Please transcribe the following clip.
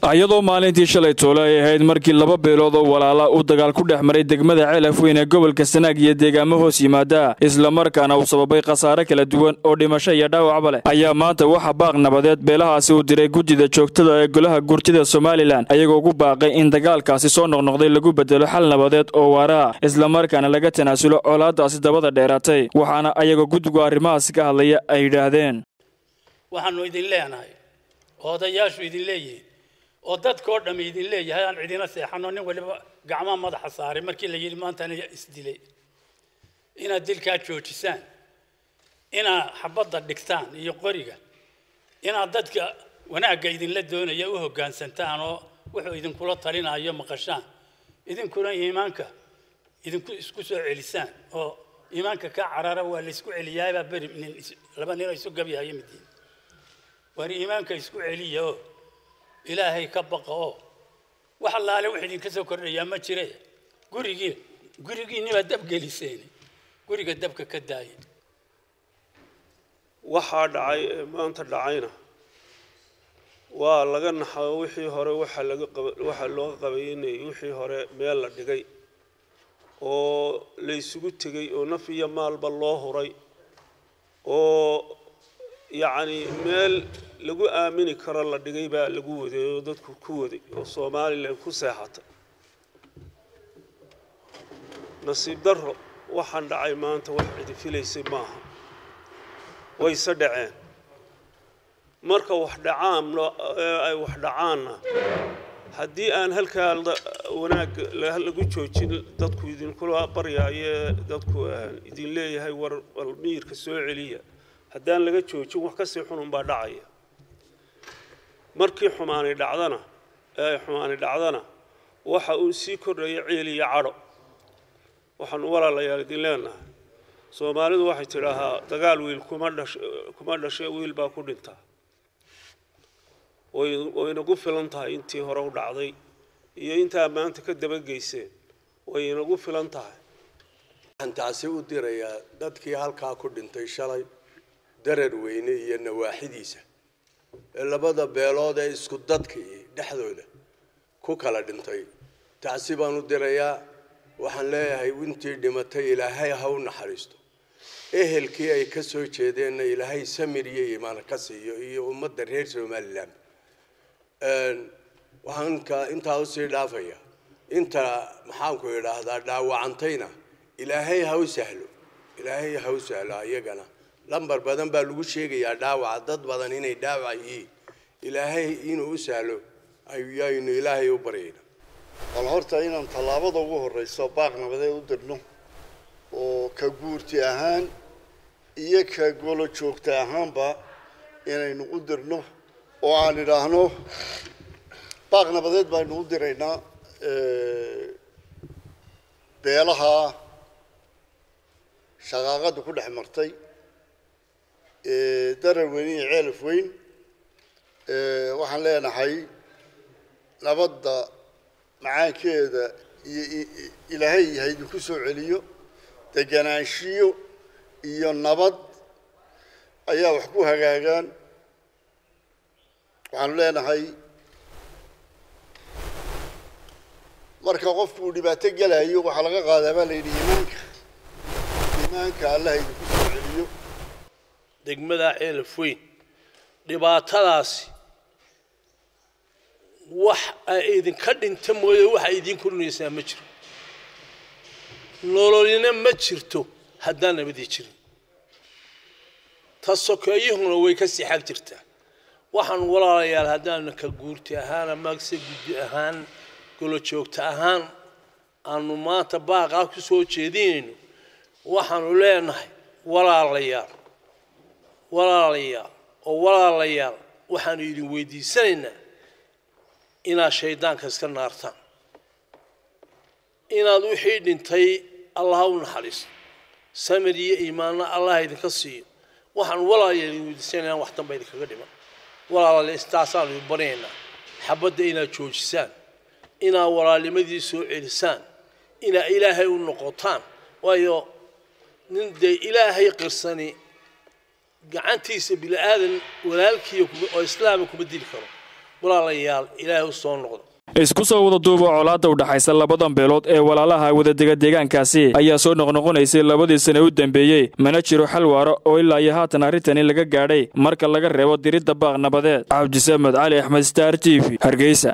iyadoo maalintii shalay toole ay ahayd markii laba beelood oo walaala uu dagaal ku dhex maray degmada ceelaf weyn ee gobolka sanaag iyo deegaamo hoos yimaada islamarkaana uu sababay khasaare kala duwan oo dhimasho iyo dhaawacba leh ayaa maanta waxa baaq nabadeed beelahaasi uu diray guddida joogtada ee golaha gurtida somalilan ayagoo ugu baaqay in dagaalkaasi soo noqnoqday lagu bedelo xal nabadeed oo waara ah islamarkaana laga tanaasulo colaadaasi dabada dheeraatay waxaana ayagoo guddigu arrimahaasi ka hadlaya ay yidhaahdeen waxaanu idin leenahay oo odayaashu idin leeyihiin oo dadkao dhammi idin leeyahay aan cidina seexano nin waliba gacmaha madaxa saaray markii la yidhi maantana isdilay inaad dilkaa joojisaan inaad xabadda dhigtaan iyo qoriga inaad dadka wanaagga idinla doonaya u hoggaansantaan oo wuxuu idinkula talinayo maqashaan idinkuna iimaanka idinku isku soo celisaan oo iimaanka ka carara waa laysku celiyaabaa beri nin laba ninoo isu gabyahayo midiin waar iimaanka isku celiya oo ilaahay ka baqa oo wax allaale wax idinka soo kordhayaa ma jire gurigii gurigiinniba dab geliseen guriga dabka ka daaya waxaa dhacay ee maanta dhacayna waa laga naxao wixii hore waxa laga qaba waxaa looga qabaynayay wixii hore meel la dhigay oo la isugu tegay oo naf iyo maalba loo huray oo yacni meel lagu aamini karo la dhigay baa lagu waday oo dadku ku waday oo somalilan ku seexatay nasiib darro waxaan dhacay maanta wax cidi filaysay maaha wayse dhaceen marka wax dhacaan ay wax dhacaanna haddii aan halkaa wanaag lagu joojin dadku idinkula baryaaye dadku idin leeyahay war wal miyirka soo celiya haddaan laga joojin wax kasii xunun baa dhacaya markii xumaani dhacdana ee xumaani dhacdana waxa uu sii kordhaya ciil iyo cadho waxaanu walaalayaal idin leenahay soomaalidu waxay tidhaahaa dagaal wiil kuma dhash kuma dhashe wiil baa ku dhintaa way waynagu filan tahay intii hore u dhacday iyo intaa maanta ka dabageyseen way inagu filan tahay waxaan taasi u dirayaa dadkii halkaa ku dhintay shalay darar weyne iyo nawaaxidiisa ee labada beelood ee isku dadkii dhexdooda ku kala dhintay taasi baan u dirayaa waxaan leeyahay intii dhimatay ilaahay ha u naxariisto ehelkii ay ka soo jeedeenna ilaahay samir iyo iimaan ka siiyo iyo ummadda reer somalilan waxaan ka intaa usii dhaafaya inta maxaanku idhaahdaa dhaawacantayna ilaahay ha u sahlo ilaahay ha u sahlo ayagana lambar badan baa lagu sheegayaa dhaawaca dad badan inay dhaawac yihiin ilaahay inuu u sahlo ayaynu ilaahay u baryayna bal horta inaan tallaabada ugu horreyso baaq nabadeed u dirno oo ka guurti ahaan iyo ka golo joogta ahaanba inaynu u dirno oo aan idhaahno baaq nabadeed baynu u diraynaa beelaha shaqaaqada ku dhex martay darar weyn iyo ceelaf weyn waxaan leenahay nabadda macaankeeda iyo ilaahay ha idinku soo celiyo deganaanshiyo iyo nabad ayaa wax ku hagaagaan waxaanu leenahay marka qofku uu dhibaato gelayo waxaa laga qaadaa baa la yidhi iimaanka iimaanka allah idinku soo celiyo degmada ceelaf weyn dhibaatadaasi wax ay idinka dhinta mooye waxa idiin korinaysaa ma jiro nololina ma jirto haddaan nabadii jirin ta sokeeyuhuna way ka sii xag jirtaa waxaan walaalayaal haddaanu ka guurti ahaan amase guddi ahaan golo joogta ahaan aanu maanta baaqaa ku soo jeedinayno waxaanu leenahay walaalayaal walaalayaal oo walaalayaal waxaanu idin weydiisanaynaa inaad shaydaanka iska naartaan inaad wixii dhintay allaha u naxariisto samir iyo iimaanna allah idinka siiyo waxaan walaalayaal idin weydiisanaynaa wax danba idinkaga dhiman walaalayaal istaasaanu idin baryaynaa xabadda inaad joojisaan inaad walaalnimadii soo celisaan inaad ilaahay u noqotaan waayo nin dee ilaahay qirsani gacantiisa bini aadan walaalkiiya oo islaama kuma dili karo walaalayaal ilaahay u soo noqdo isku soo wada duuba colaadda u dhaxaysa labadan beelood ee walaalaha wadadega deegaankaasi ayaa soo noqnoqonaysay labadii sane u dambeeyey mana jiro xal waaro oo ilaa iyo haatan arrintani laga gaadhay marka laga reebo diridda baaq nabadeed cabdisamed cali axmed star t v hargeysa